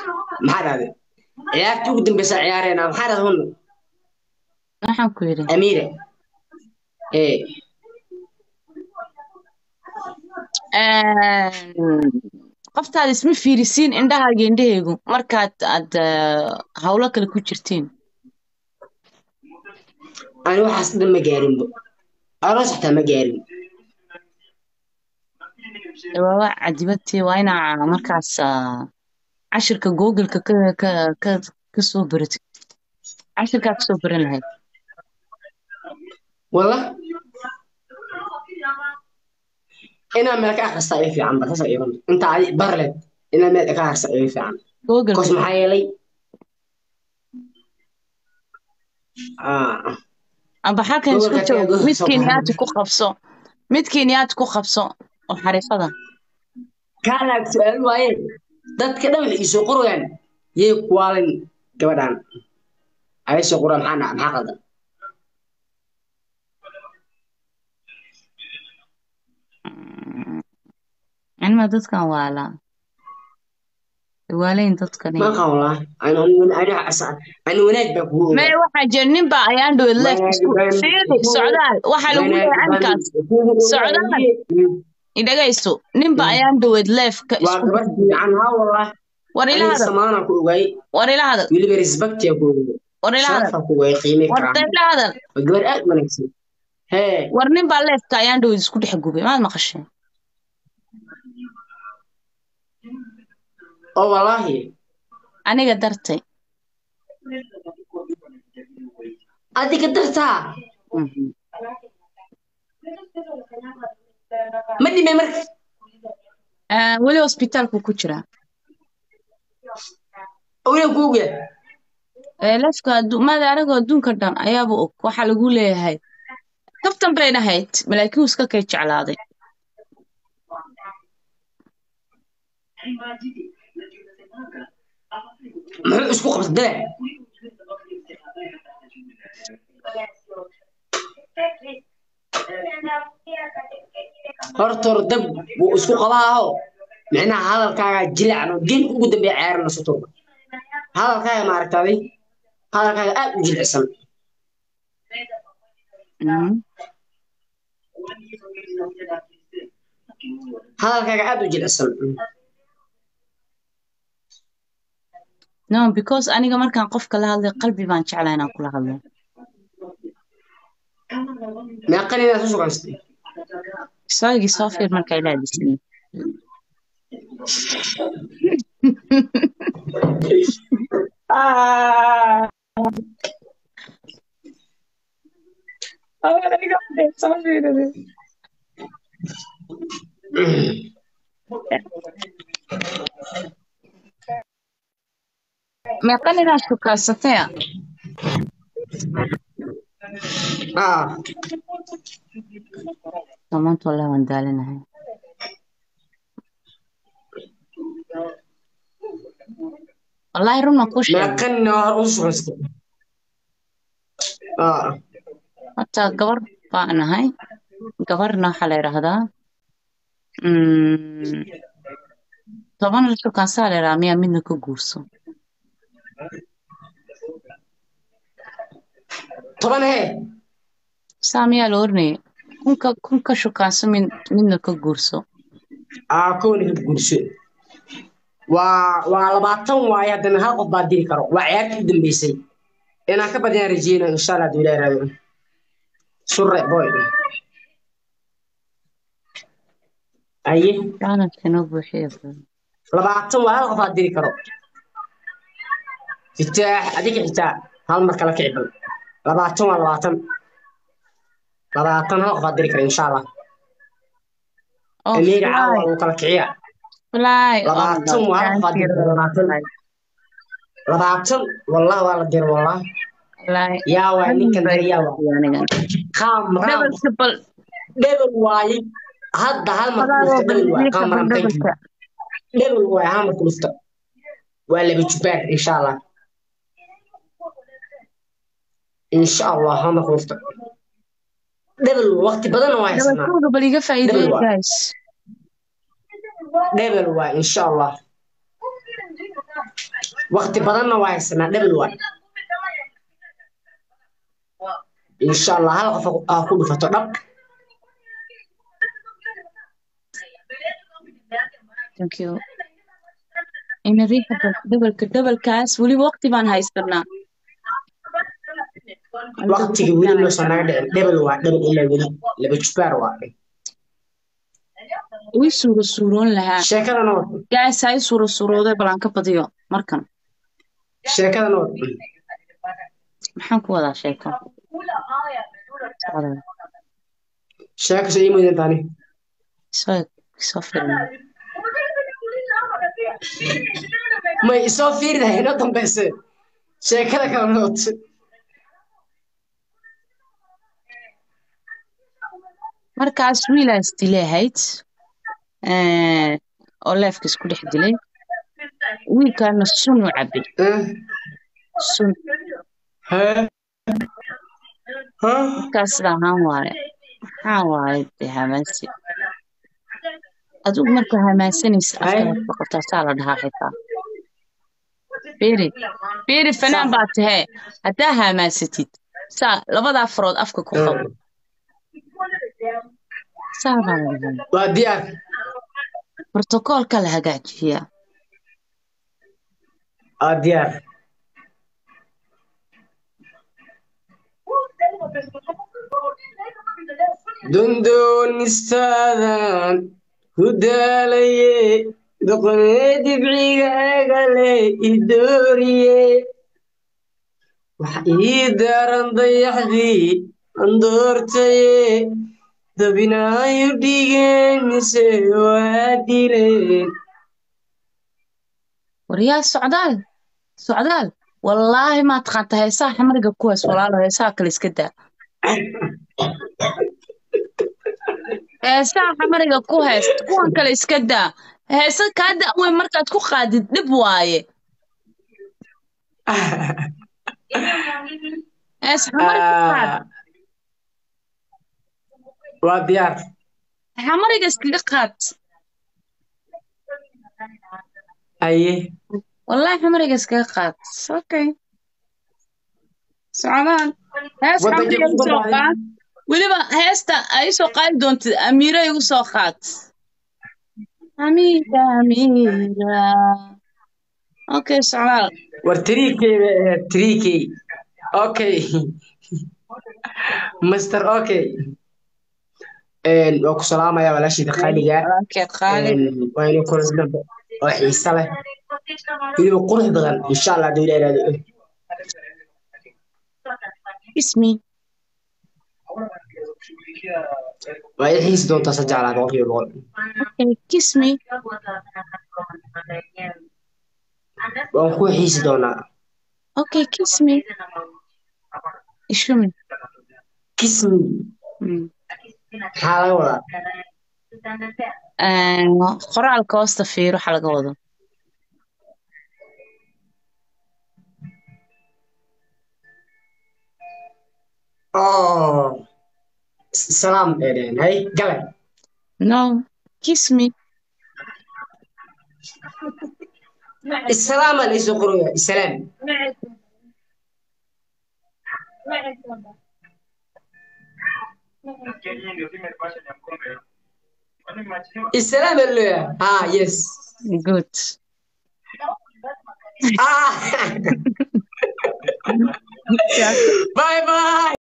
maxaa dhahday ciyaartii ugu dambeysa ciyaareenaa maxaa dhahday hunna waxaan ku yidhi amiire ee qoftaada isma fiirisiin indhahaaga indhahaygu markaad aad hawlo kale ku jirtiin ani waxaas dhan ma gaarinbo aroos xataa ma gaarin waa cadibadtii waa inaa markaas cashirka googleka ka ka ka ka soo baratid cashirkaa ka soo baran lahayd walla inaa meel ka akhrista iga fiican ba saasa iiban inta adi barleed inaa meel ka akhrista iga fiican google kos maxaa yeelay amba halkan isku Googolka joog tago, mid soo kenyaati baxay. ku qabso mid kenyaati ku qabso oo xariifada kaanaag su-aal waaye dadka dhan waxay isoo qorayaan yay kuwaalin gabadhan ay soo qoraan maxaa dhaca maxaa qaldan anima dadkan waalaa waalayn dadkani ma qan walaa ani ani ani wanaag baa kugu mee waxaa jira nin baa ayaan dhowed leef isku fiiri socdaal waxaa lagu leeyahay caninkaas socdaal idhagayso nin baa ayaan dhowed leefka waa isku gabar fiican ha wallah war ila ani hadal samaana ku ogaay war ila hadal weliba respectia ku ogaay war ila hadal sharafa ku ogaay qiimay war karaan ila hadal waa gabar aad u wanaagsan hee war nin baa leefka ayaan dhowed isku dhex gubay maad maqasheen oo wallaahi aniga dartay adiga dartaa Mhm. ma dhimay marka Ah, weli hosbitaalku ku jiraa owlan kuuga Eh, leefka addu- maada anigoo adduunka dhan ayaaba og waxaa lagu leeyahay kaftan bay dhahayd malaakiin uu iska kay jeclaaday muxuu isku qabta dale horta hor dab wuu isku qabaaho micnaha hadalkaaga jilacan oo geemka ugu dambeeya ciyaarana sutur hadalkaaga maaragtaaday hadalkaaga aad u jilicsan Mhm. hadalkaaga aad u jilicsan no because aniga markaan qofka la hadlay qalbi baan jeclaa inaan kula hadlo meeqan inaad ku sugansatay isaagii soo fiir markaa ila hadisay meeqan inaad shukaasataya ah maanta wallahi waan daalinahay wallahi run waan kuu sheegay meeqan inaad hor u sugansatay ah horta gabar baan ahay gabarna waxaa la yidhaahdaa mm, toban la shukaansaa la yidhahaa miyaa midna ka guurso toban hee saa miyaa la oranayay kunka kunka shukaanso mid midna ka guurso aa kowna ka guurso waa waa labaatan waaye haddana hal qof baa diri karo waa ciyaartii u dambeysay inaan ka badiyaan rajeyna insha allah haduu ilaahi raado surre boy aye jaanadka inoo buuxiya labaatan waa hal qof baa diri karo fitaax adiga xitaa hal mar kala kici bal labaatan waa labaatan labaatan hal qof baa diri kara insha allah oh amiga caawa fly lagu kala kiciya fly oh my labaatan god waa hal qof baa thank you diri kara labaatan labaatan wallah waa la dira wallah fly yaa waa ninkan bay dira yaa waa aniga qaam qaam dhabalka bal dhebel waaye hadda hal mar fly kulufta dhebel waaye baldiika qaam bal maram thank you dhabalka dhebel waaye hal mar kulufta waa laba jubaar insha allah insha allah hal mar kulufta dhebel waqti badan waa haysanaa dhabalkooda bal iga dhebel faa'iideeya waa guys dhebel waa insha allah waqti badanna waa haysanaa dhebel waay insha allah hal qof aa ku dhufato dhab thank you ina riixa dhabalka dhabalkaas weliba waqti baan haysanaa waqtiga weli noosan naga dhicin dhebel waa dhebel ilaa weli laba jubaar waa way suuro suuroon lahaa sheekadana wad gaas hay suuro suurooday balaan ka badiyo markan sheekadana wad maxaan ku wadaa sheeko sheeko soo iimaydan taani soo soo firin may isoo fiiridahay inoo dambeyse sheekada kala noot markaas wiilaas dilay ahayd oo leefka isku dhex dilay wiilkaana sun u cabay sun markaas sida ahaan waaye maxaa waaye dee hamaasi adigu markaa hamaasanaysa afkaad boqotaa saa la dhahaa xitaa beri beri fanaan baa tahee haddaa hamaasatid saa labadaa farood afka ku qabo saa baa la dhahaa waa diyaar brotokoolka la hagaajiyaa waa diyaar dondoonisaadan ku daalaye doqonee dibciga agale idooriye waxa ii daran dayaxdii andoortaye dabinaayu dhigeen mise waa dileen waryaa socdaal socdaal wallaahi maa taqaanta heesaha xamariga kuwaas walaalo heesaha kale iska daa heesaha xamariga ku heest kuwan kale iska daa heesa kaa da'weyn markaad ku qaadid dhib waaye hees xamariga ku qaad waa diyaar xamariga iskaga qaad aye wallaahi xamariga iskaga qaad okay socdaan hees Waddanka xamariga ku soo badbaadin. qaad weliba heesta ay soo qaadi doontid amiira igu soo qaad amiira amiira okay socdaal war tiriikey bay ahayd tiriikey okay master okay waa ku salaamaya walaashayda qaaliga walaalkee qaali waa inuu kulas dambe oo xiise leh weliba qurux badan insha allah haduu ilaa iraado ismi waa i xiisi doontaa sa jeclaa boqolkiiba boqol okay kiss me waan ku xiisi doonaa okay kiss me ishumi kismi Mm. maxaa laga wadaa Een, qoraalka hoosta fiir waxa laga wado oh salaam dheedheen hay gale no kiss me isalaama la isoo qoraya isalaam isalaam baa leeyahay ah yes good ah bye bye